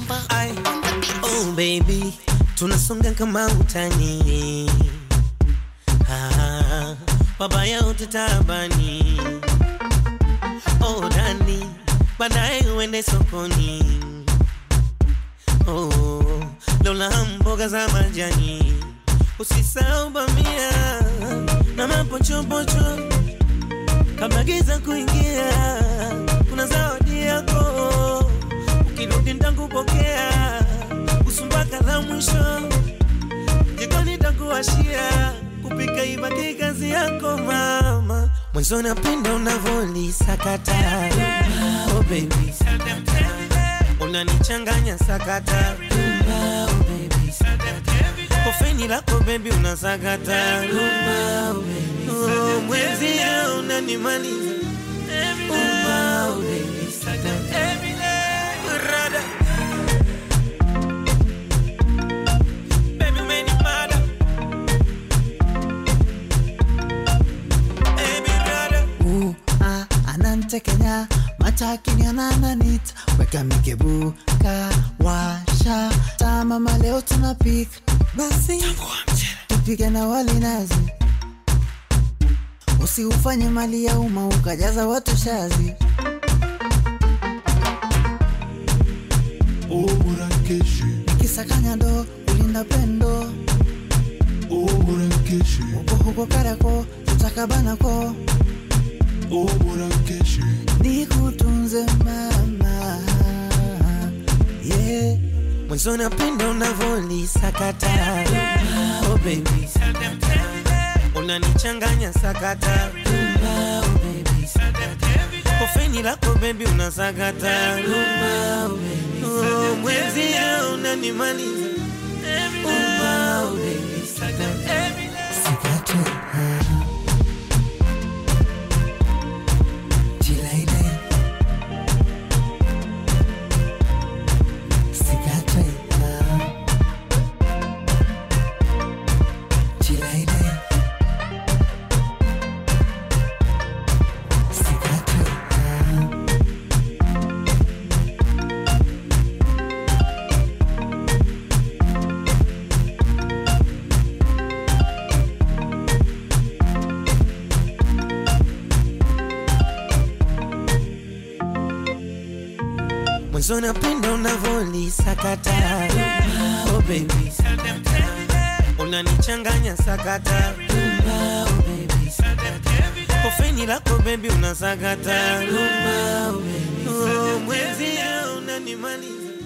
Kimamba Ai, on the beat. oh baby, tunasonga kama utani. Ah, wabaya utatabani. Oh dani, baadaye uende sokoni. Oh, lola mboga za majani. Usisahau bamia na mapochopocho kabla giza kuingia. Kuna zawadi yako ukirudi nitakupokea, usumbaka la mwisho jikoni nitakuwashia, kupika ibaki kazi yako mama. Mwanzo napenda unavolisakata oh baby, unanichanganya sakata oh baby, kofeni lako baby unasakata oh oh, mwenzia unanimaliza oh baby, Rada. Baby, umenimada. Baby, rada. Ooh, ah, anantekenya matakini anananita weka mikebuka washa tamama leo tunapika basi tupike na wali nazi usiufanye mali ya umma ukajaza watu shazi Umurankeshi, kisakanya ndo ulinda pendo umurankeshi, uko huko karako tutakabanako umurankeshi, nikutunze mama yeah. Mwanzo napenda unavolisakata oh baby, unanichanganya sakata oh baby, kofeni lako baby unasakata oh baby, oh mwenzia unanimaliza oh baby, Sikate, ah. Chilaile. Sikate, ah. Chilaile. Sikate, ah. Mwanzo napenda unavolisakata oh baby, unanichanganya sakata oh baby, kofeni lako baby unasakata oh baby, oh mwenzia unanimaliza